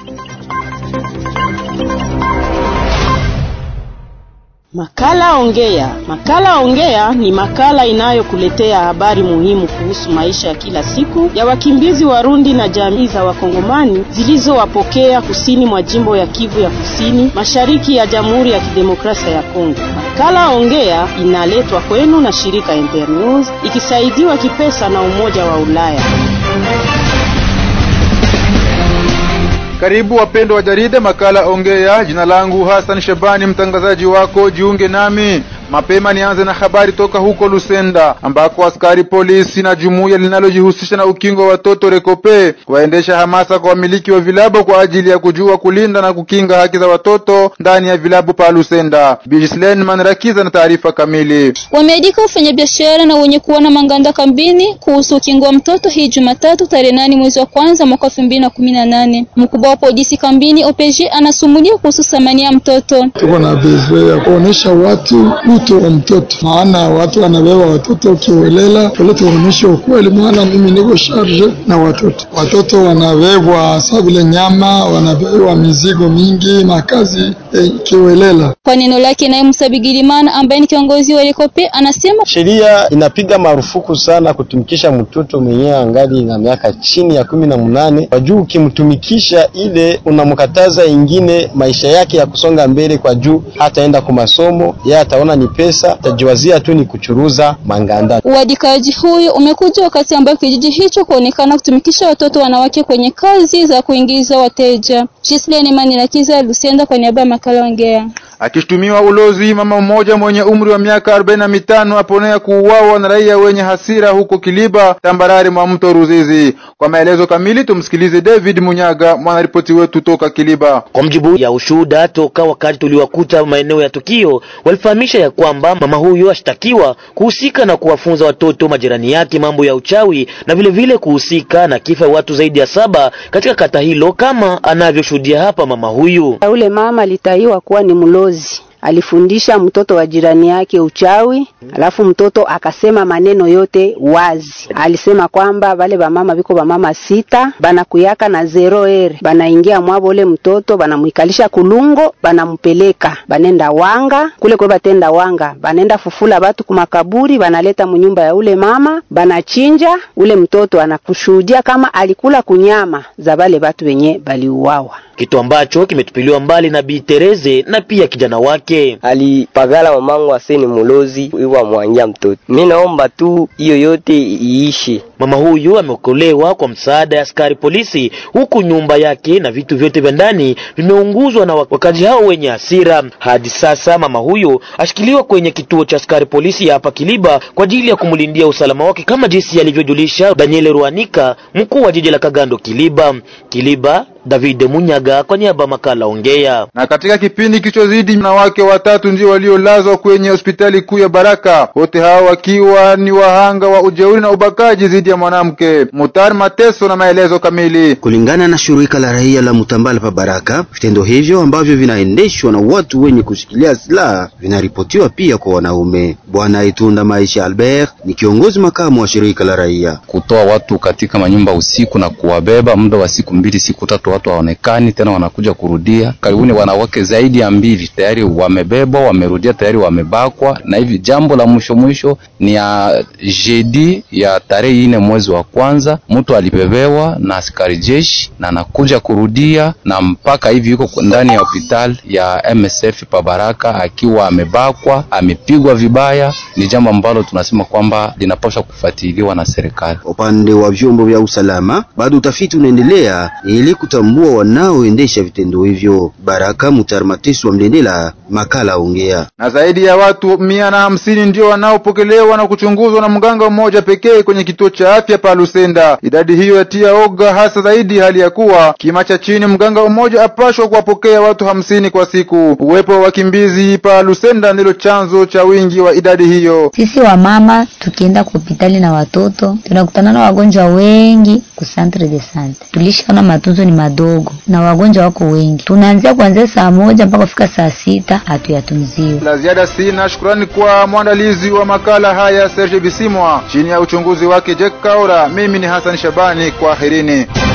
Makala Ongea. Makala Ongea ni makala inayokuletea habari muhimu kuhusu maisha ya kila siku ya wakimbizi Warundi na jamii za Wakongomani zilizowapokea kusini mwa jimbo ya Kivu ya Kusini, mashariki ya Jamhuri ya Kidemokrasia ya Kongo. Makala Ongea inaletwa kwenu na shirika Internews ikisaidiwa kipesa na Umoja wa Ulaya. Karibu wapendo wa jarida makala Ongea. Jina langu Hassan Shabani, mtangazaji wako. Jiunge nami mapema. Nianze na habari toka huko Lusenda ambako askari polisi na jumuiya linalojihusisha na ukingo wa watoto Rekope waendesha hamasa kwa wamiliki wa vilabu kwa ajili ya kujua kulinda na kukinga haki za watoto ndani ya vilabu pa Lusenda. Bislen Manrakiza na taarifa kamili. Wameandika wafanyabiashara na wenye kuwa na manganda kambini kuhusu ukingo wa mtoto hii Jumatatu tarehe nane mwezi wa kwanza mwaka elfu mbili na kumi na nane. Mkubwa wa polisi kambini OPG anasumulia kuhusu thamani ya mtoto. Tuko na bezwe ya kuonesha watu utu wa mtoto, maana watu wanabeba watoto ukiolela pale, tuoneshe ukweli, maana mimi niko charge na watoto. Watoto wanabebwa sa vile nyama, wanabebwa mizigo mingi, makazi eh, kiolela. Kwa neno lake, naye Musa Bigirimana ambaye ni kiongozi wa Rekope anasema sheria inapiga marufuku sana kutumikisha mtoto mwenyewe angali na miaka chini ya kumi na munane kwa juu, ukimtumikisha ile unamkataza ingine maisha yake ya kusonga mbele, kwa juu hataenda kwa masomo, yeye ataona ni pesa, atajiwazia tu ni kuchuruza manganda. Uadikaji huyu umekuja wakati ambapo kijiji hicho kuonekana kutumikisha watoto wanawake kwenye kazi za kuingiza wateja. Gislene Manirakiza, Lusenda, kwa niaba ya makala Ongea. Akishutumiwa ulozi, mama mmoja mwenye umri wa miaka arobaini na mitano aponea kuuawa na raia wenye hasira huko Kiliba, tambarare mwa mto Ruzizi. Kwa maelezo kamili tumsikilize David Munyaga, mwanaripoti wetu toka Kiliba. Kwa mjibu ya ushuhuda toka wakati tuliwakuta maeneo ya tukio, walifahamisha ya kwamba mama huyo ashtakiwa kuhusika na kuwafunza watoto majirani yake mambo ya uchawi na vile vile kuhusika na kifo ya watu zaidi ya saba katika kata hilo, kama anavyoshuhudia hapa mama huyu. Ule mama alitaiwa kuwa ni mlozi alifundisha mtoto wa jirani yake uchawi, alafu mtoto akasema maneno yote wazi. Alisema kwamba vale bamama biko bamama sita banakuyaka na zero ere, banaingia mwabo ule mtoto banamwikalisha kulungo, banampeleka banenda wanga kule kwe batenda wanga, banenda fufula batu kumakaburi, banaleta munyumba ya ule mama, banachinja ule mtoto, anakushuhudia kama alikula kunyama za bale batu wenye baliuawa kitu ambacho kimetupiliwa mbali na Bi Tereze na pia kijana wake. Alipagala mamangu aseni mulozi iwa mwangia mtoto. Mi naomba tu hiyo yote iishi. Mama huyu ameokolewa kwa msaada ya askari polisi, huku nyumba yake na vitu vyote vya ndani vimeunguzwa na wakazi hao wenye hasira. Hadi sasa mama huyu ashikiliwa kwenye kituo cha askari polisi ya hapa Kiliba kwa ajili ya kumlindia usalama wake, kama jinsi alivyojulisha Daniel Ruanika, mkuu wa jiji la Kagando Kiliba. Kiliba, David Munyaga kwa niaba makala Ongea. Na katika kipindi kilichozidi, wanawake watatu ndio waliolazwa kwenye hospitali kuu ya Baraka, wote hao wakiwa ni wahanga wa ujeuri na ubakaji dhidi ya mwanamke. Mutar Mateso na maelezo kamili. Kulingana na shirika la raia la Mutambala pa Baraka, vitendo hivyo ambavyo vinaendeshwa na watu wenye kushikilia silaha vinaripotiwa pia kwa wanaume. Bwana Itunda Maisha Albert ni kiongozi makamu wa shirika la raia. Kutoa watu katika manyumba usiku na kuwabeba muda wa siku mbili siku tatu watu hawaonekani tena, wanakuja kurudia. Karibuni wanawake zaidi ya mbili tayari wamebebwa, wamerudia tayari wamebakwa. Na hivi jambo la mwisho mwisho ni ya jeudi ya tarehe ine mwezi wa kwanza, mtu alibebewa na askari jeshi na anakuja kurudia, na mpaka hivi yuko ndani ya hospitali ya MSF pa Baraka akiwa amebakwa, amepigwa vibaya. Ni jambo ambalo tunasema kwamba linapaswa kufuatiliwa na serikali. Upande wa vyombo vya usalama, bado utafiti unaendelea ili kutambua wanaoendesha vitendo hivyo. Baraka Mutar Mateso wa Mlendela, makala Ongea. Na zaidi ya watu mia na hamsini ndio wanaopokelewa na kuchunguzwa na mganga mmoja pekee kwenye kituo cha afya pa Lusenda. Idadi hiyo yatia oga, hasa zaidi hali ya kuwa kima cha chini mganga mmoja apashwa kuwapokea watu hamsini kwa siku. Uwepo wa wakimbizi pa Lusenda ndilo chanzo cha wingi wa idadi hiyo. Sisi wamama tukienda kwa hospitali na watoto tunakutana na wagonjwa wengi ku centre de sante, tulishaona matunzo ni madogo na wagonjwa wako wengi. Tunaanzia kuanzia saa moja mpaka kufika saa sita hatuyatunziwa. La ziada sina. Shukrani kwa mwandalizi wa makala haya Serge Bisimwa, chini ya uchunguzi wake Jack Kaura. Mimi ni Hassan Shabani, kwaherini.